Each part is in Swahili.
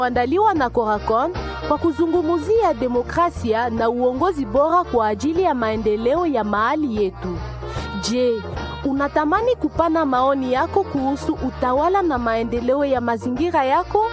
andaliwa na Coracon kwa kuzungumzia demokrasia na uongozi bora kwa ajili ya maendeleo ya mahali yetu. Je, unatamani kupana maoni yako kuhusu utawala na maendeleo ya mazingira yako?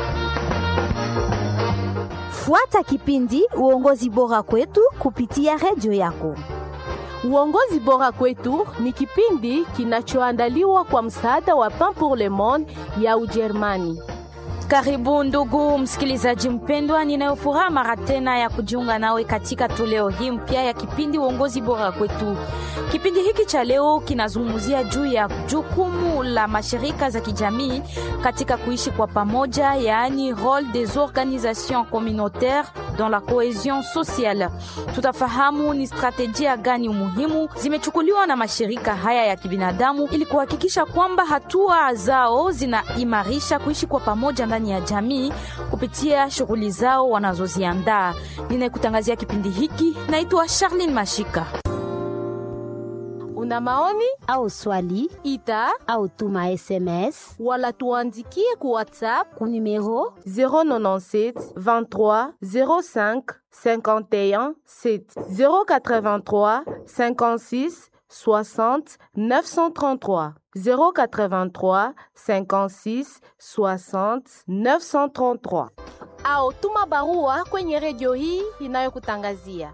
Fuata kipindi uongozi bora kwetu kupitia redio yako. Uongozi bora kwetu ni kipindi kinachoandaliwa kwa msaada wa Pain pour le Monde ya Ujerumani. Karibu ndugu msikilizaji mpendwa, ninayofuraha mara tena ya kujiunga nawe katika toleo hii mpya ya kipindi uongozi bora kwetu. Kipindi hiki cha leo kinazungumzia juu ya jukumu la mashirika za kijamii katika kuishi kwa pamoja, yaani role des organisations communautaires dans la cohesion sociale. Tutafahamu ni strategia gani muhimu zimechukuliwa na mashirika haya ya kibinadamu ili kuhakikisha kwamba hatua zao zinaimarisha kuishi kwa pamoja ndani ya jamii kupitia shughuli zao wanazoziandaa. Ninayekutangazia kipindi hiki naitwa Charlene Mashika. Una maoni au swali ita au tuma SMS wala tuandikie ku WhatsApp ku numero 097 23 05 51 7 083 56 60 933 083 56 60 933 au tuma barua kwenye redio hii inayokutangazia.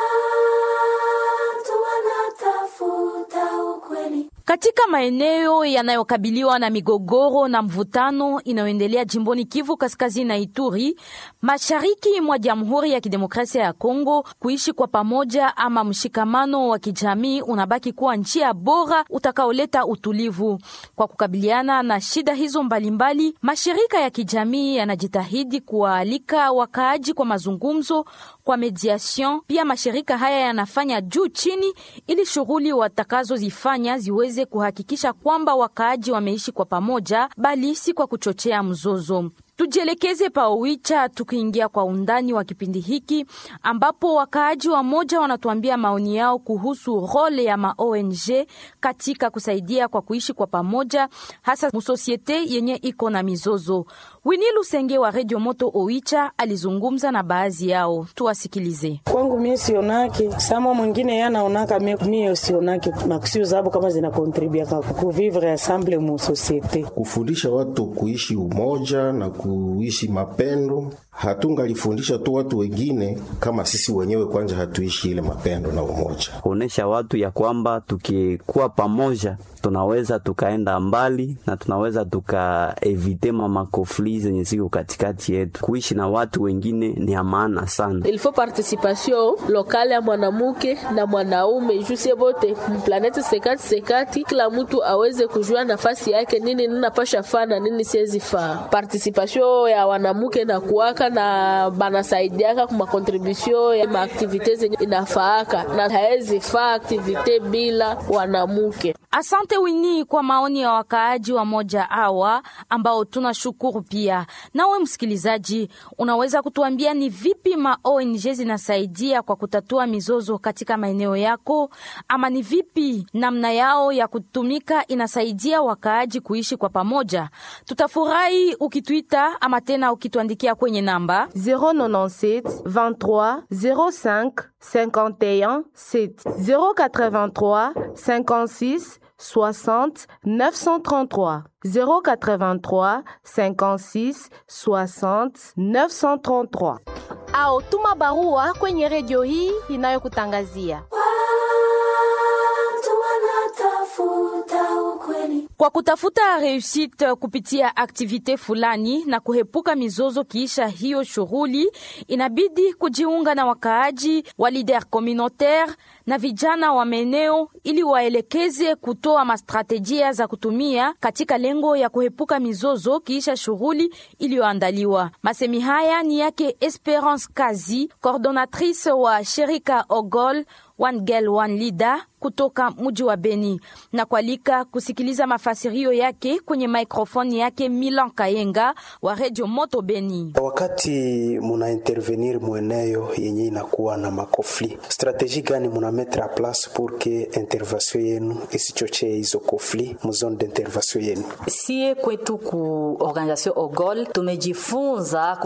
Katika maeneo yanayokabiliwa na migogoro na mvutano inayoendelea jimboni Kivu Kaskazini na Ituri, mashariki mwa Jamhuri ya Kidemokrasia ya Kongo, kuishi kwa pamoja ama mshikamano wa kijamii unabaki kuwa njia bora utakaoleta utulivu. Kwa kukabiliana na shida hizo mbalimbali, mashirika ya kijamii yanajitahidi kuwaalika wakaaji kwa mazungumzo, kwa mediation. Pia mashirika haya yanafanya juu chini ili shughuli watakazozifanya ziweze kuhakikisha kwamba wakaaji wameishi kwa pamoja, bali si kwa kuchochea mzozo. Tujielekeze pa Owicha tukiingia kwa undani wa kipindi hiki ambapo wakaaji wa moja wanatuambia maoni yao kuhusu role ya ma ONG katika kusaidia kwa kuishi kwa pamoja, hasa musosiete yenye iko na mizozo. Wini Lusenge wa Radio Moto Owicha alizungumza na baadhi yao, tuwasikilize. Kwangu mie sionake sama mwingine yanaonaka mie sionake makusio zabo kama zinakontribia kuvivre ensemble mu societe, kufundisha watu kuishi umoja na kuishi mapendo. Hatungalifundisha tu watu wengine kama sisi wenyewe kwanza hatuishi ile mapendo na umoja, kuonesha watu ya kwamba tukikuwa pamoja tunaweza tukaenda mbali na tunaweza tukaevite mamakofli zenye ziko katikati yetu. Kuishi na watu wengine ni ya maana sana. Ilifo participation lokale ya mwanamuke na mwanaume jusie bote mplanete sekati sekati, kila mtu aweze kujua nafasi yake, nini ninapasha faa na nini siwezi faa. Participation ya wanamuke na kuwaka na banasaidiaka kuma contribution ya maaktivite zenye inafaaka na haezi faa aktivite bila wanamuke. Asante Wini kwa maoni ya wakaaji wa moja hawa ambao tunashukuru pia. Nawe msikilizaji, unaweza kutuambia ni vipi ma ONG zinasaidia kwa kutatua mizozo katika maeneo yako, ama ni vipi namna yao ya kutumika inasaidia wakaaji kuishi kwa pamoja? Tutafurahi ukituita ama tena ukituandikia kwenye namba 097 23 05 51 7 083 56 60 933 083 56 60 933 au tuma barua kwenye redio hii inayokutangazia. Kwa kutafuta reusite kupitia aktivite fulani na kuhepuka mizozo kiisha hiyo shughuli, inabidi kujiunga na wakaaji wa lider communautaire na vijana wa maeneo ili waelekeze kutoa mastrategia za kutumia katika lengo ya kuhepuka mizozo kiisha shughuli iliyoandaliwa. Masemi haya ni yake Esperance Kazi, coordonatrice wa shirika Ogol One Girl One Leader kutoka mji wa Beni na kualika kusikiliza mafasirio yake kwenye maikrofoni yake Milan Kayenga wa Radio Moto Beni. Wakati muna intervenir mweneo yenye inakuwa na makofli, strategie gani muna mettre a place pour que intervention yenu isichochee hizo kofli mu zone d'intervention yenu? Sie kwetu ku organisation OGOL tumejifunza